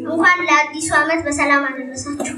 እንኳን ለአዲሱ ዓመት በሰላም አደረሳችሁ።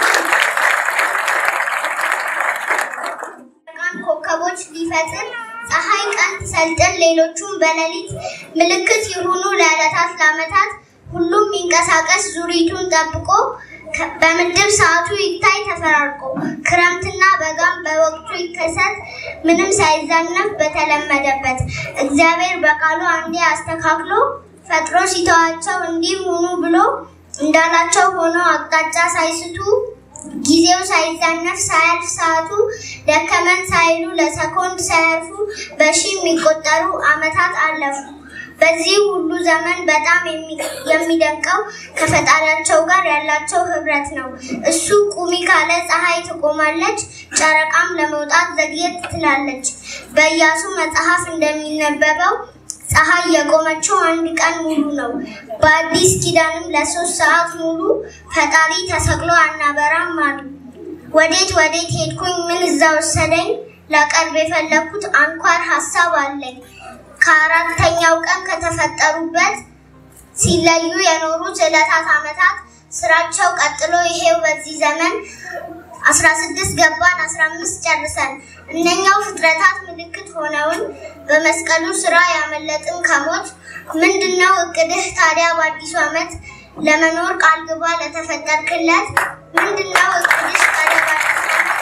ቀን ኮከቦች ሊፈጥር ፀሐይ ቀን ትሰልጥን ሌሎቹም በሌሊት ምልክት ይሁኑ ለዕለታት ለዓመታት ሁሉም ይንቀሳቀስ ዙሪቱን ጠብቆ ከ- በምድብ ሰዓቱ ይታይ ተፈራርቆ ክረምትና በጋም በወቅቱ ይከሰት ምንም ሳይዛነፍ በተለመደበት እግዚአብሔር በቃሉ አንዴ አስተካክሎ ፈጥሮ ሲተዋቸው እንዲህ ሁኑ ብሎ እንዳላቸው ሆኖ አቅጣጫ ሳይስቱ ጊዜው ሳይዛነፍ ሳያልፍ ሰዓቱ ደከመን ሳይሉ ለሰኮንድ ሳያልፉ በሺ የሚቆጠሩ ዓመታት አለፉ። በዚህ ሁሉ ዘመን በጣም የሚ- የሚደንቀው ከፈጣሪያቸው ጋር ያላቸው ህብረት ነው። እሱ ቁሚ ካለ ፀሐይ ትቆማለች፣ ጨረቃም ለመውጣት ዘግየት ትላለች። በኢያሱ መጽሐፍ እንደሚነበበው ፀሐይ የቆመችው አንድ ቀን ሙሉ ነው። በአዲስ ኪዳንም ለሶስት ሰዓት ሙሉ ፈጣሪ ተሰቅሎ አናበራም አሉ። ወዴት ወዴት ሄድኩኝ? ምን እዛ ወሰደኝ? ላቀርብ የፈለግኩት አንኳር ሀሳብ አለኝ። ከአራተኛው ቀን ከተፈጠሩበት ሲለዩ የኖሩት ዕለታት ዓመታት ስራቸው ቀጥሎ ይሄው በዚህ ዘመን አስራ ስድስት ገባን አስራ አምስት ጨርሰን እነኛው ፍጥረታት ምልክት ሆነውን በመስቀሉ ስራ ያመለጥን ከሞት ምንድነው እቅድህ ታዲያ በአዲሱ ዓመት ለመኖር ቃል ግባ ለተፈጠርክለት ምንድነው እቅድሽ ታዲያ በአዲሱ ዓመት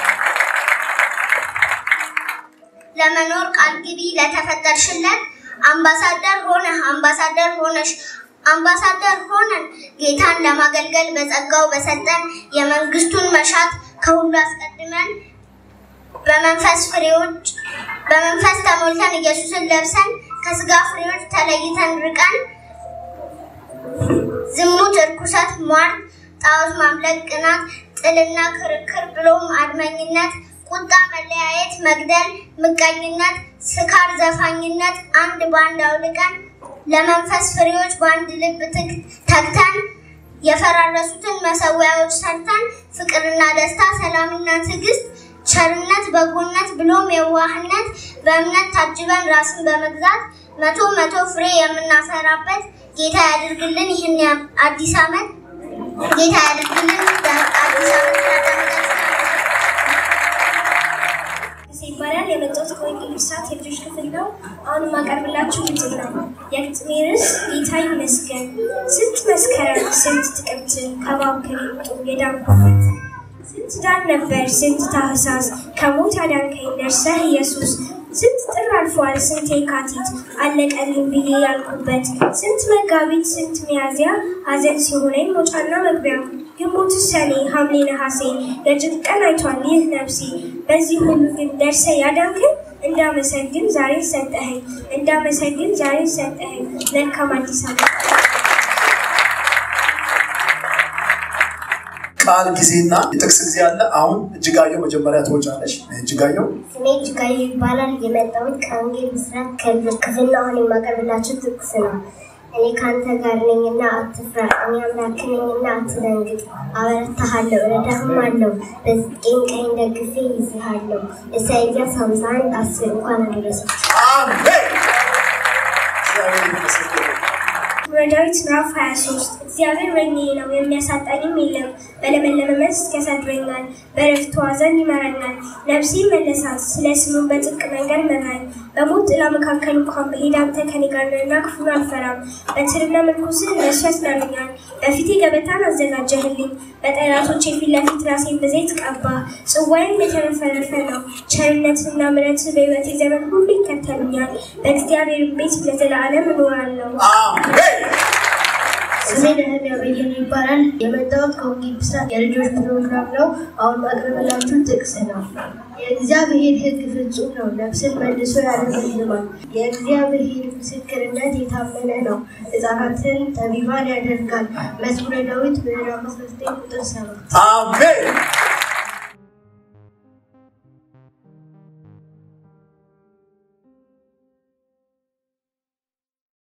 ለመኖር ቃል ግቢ ለተፈጠርሽለት አምባሳደር ሆነህ አምባሳደር ሆነሽ አምባሳደር ሆነን ጌታን ለማገልገል በጸጋው በሰጠን የመንግስቱን መሻት ከሁሉ አስቀድመን በመንፈስ ፍሬዎች በመንፈስ ተሞልተን ኢየሱስን ለብሰን ከስጋ ፍሬዎች ተለይተን ርቀን ዝሙት፣ እርኩሰት፣ ሟርት፣ ጣዖት ማምለክ፣ ቅናት፣ ጥልና ክርክር ብሎም አድመኝነት፣ ቁጣ፣ መለያየት፣ መግደል፣ ምቀኝነት፣ ስካር፣ ዘፋኝነት አንድ ባንድ አውልቀን ለመንፈስ ፍሬዎች በአንድ ልብ ትግ- ተግተን የፈራረሱትን መሰዊያዎች ሰርተን ፍቅርና ደስታ፣ ሰላምና ትዕግስት፣ ቸርነት፣ በጎነት ብሎም የዋህነት በእምነት ታጅበን ራስን በመግዛት መቶ መቶ ፍሬ የምናፈራበት ጌታ ያድርግልን። ይህን ያ- አዲስ ዓመት ጌታ ያድርግልን። አዲስ ዓመት እናዳምጣለን። ይባላል የመጣሁት ከወንጌል ብስራት የልጆች ክፍል ነው። አሁን የማቀርብላችሁ ግጥም ነው። የግጥሜ ርዕስ ጌታ ይመስገን። ስንት መስከረም ስንት ጥቅምት ከባብ ከሚጡ የዳንኩበት ስንት ዳን ነበር ስንት ታህሳስ ከሞት ያዳንከኝ ደርሰህ ኢየሱስ ስንት ጥር አልፏል ስንት የካቲት አለቀልኝ ብዬ ያልኩበት ስንት መጋቢት ስንት ሚያዝያ ሐዘን ሲሆነኝ መውጫና መግቢያ ግንቦት ሰኔ ሐምሌ ነሐሴ የጭቅ ቀን አይቷል ይህ ነፍሴ በዚህ ሁሉ ግን ደርሰ ያዳንክን እንዳመሰግን ዛሬ ሰጠኸኝ እንዳመሰግን ዛሬ ሰጠኸኝ መልካም አዲስ ዓመት ቃል ጊዜና የጥቅስ ጊዜ አለ። አሁን እጅጋየሁ መጀመሪያ ትወጫለሽ። እጅጋየሁ ስሜ እጅጋየሁ ይባላል። የመጣሁት ከወንጌል ብስራት ከልጆች ክፍል ነው። አሁን የማቀርብላችሁ ጥቅስ ነው። እኔ ከአንተ ጋር ነኝና አትፍራ፣ እኔ አምላክህ ነኝና አትደንግጥ። አበረታሃለሁ፣ እረዳህማለሁ፣ በጽድቄም ቀኝ ደግፌ ይዝሃለሁ። ኢሳይያስ 51 10 እንኳን አደረሳችሁ። አሜን። እግዚአብሔር ይመስገን። ዳዊት ምዕራፍ 23 እግዚአብሔር እረኛዬ ነው የሚያሳጣኝም የለም። በለመለመ መስክ ያሳድረኛል፣ በዕረፍቱ ዘንድ ይመራኛል። ነፍሴ መለሳት፣ ስለ ስሙም በጽድቅ መንገድ መራኝ። በሞት ጥላ መካከል እንኳን ብሄድ አንተ ከኔ ጋር ነህና ክፉን አልፈራም። በትርና ምርኩስህ እነሱ ያጽናኑኛል። በፊቴ ገበታን አዘጋጀህልኝ፣ በጠላቶቼ ፊት ለፊት ራሴን በዘይት ቀባ። ጽዋዬም የተረፈረፈ ነው። ቸርነትና ምሕረት በሕይወቴ ዘመን ሁሉ ይከተሉኛል። በእግዚአብሔር ቤት ለዘላለም እኖራለሁ። አሜን። ስሜ ነህምያ በየነ ይባላል። የመጣሁት ከወንጌል ብስራት የልጆች ፕሮግራም ነው። አሁን ማቅረብላችሁ ጥቅስ ነው። የእግዚአብሔር ሕግ ፍጹም ነው፣ ነፍስን መልሶ ያለመልማል። የእግዚአብሔር ምስክርነት የታመነ ነው፣ ሕፃናትን ጠቢባን ያደርጋል። መዝሙረ ዳዊት ምዕራፍ 19 ቁጥር 7 አሜን።